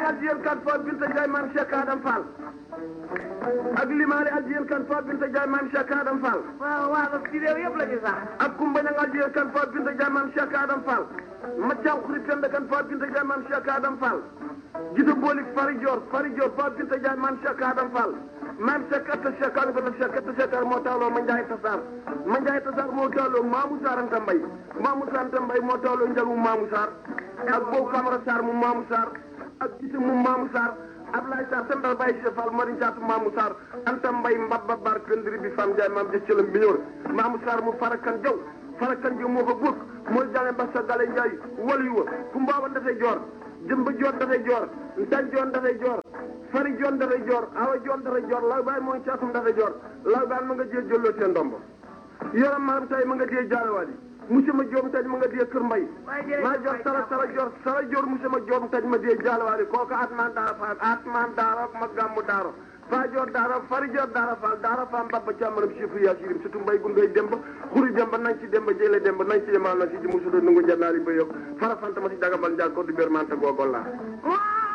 addiyen kan fo binta Ndiaye maam Cheikh Adam Fall ak limaale addiyen kan fo binta Ndiaye maam Cheikh Adam Fall waaw waaw ci réew yëpp la ñu sax. ak kumba ñang addiyen kan fo binta Ndiaye maam Cheikh Adam Fall maccaw xuri penda kan fo binta Ndiaye maam Cheikh Adam Fall jida boolik fari Dior fari Dior fo binta Ndiaye maam Cheikh Adam Fall maam Cheikh atta Cheikh Ali bata Cheikh atta Cheikh moo tawloo ma Ndiaye Tassar ma Ndiaye Tassar moo tawloo Mamou Sarr Anta Mbaye Mamou Sarr Anta Mbaye moo tawloo njalu Mamou Sarr ak boobu Camara Sarr mu Mamou Sarr ak gise mu Mamou Sarr Ablaye Sarr sendal Baye Cheikh Fall mari caatu Mamou Sarr Anta Mbaye mbabba bar pendri bi fam Ndiaye maam jëccalam bi ñëw Mamou Sarr mu farakan jaw farakan jaw moo ko góog mooy jale mbassa gale Ndiaye walu wa ku mbaaban dafay joor jëmba joon dafay joor ntan joon dafay joor fari joon dafay joor awa joon dafay joor law baay mooy caatum dafay joor law baay ma nga jee jëlloo seen ndombo yoram maam tay ma nga jee jaalewaat yi monsieur ma joom taj ma nga jee kër mbay maa joor sara sara joor sara joor monsieur ma joom taj ma jee jaalewaat yi kooku atman daara faal atman daara ma gàmmu daaro faa joor daara fari joor daara faal daara faam babba càmmaram chiffre yaa sirim surtout mbay gundoy demba xuri demba nañ ci demba jële demba nañ ci yemal na si ji musudo nungu jannaari ba yokk fara fanta ma si dagambal njaag ko du bér manta googol laa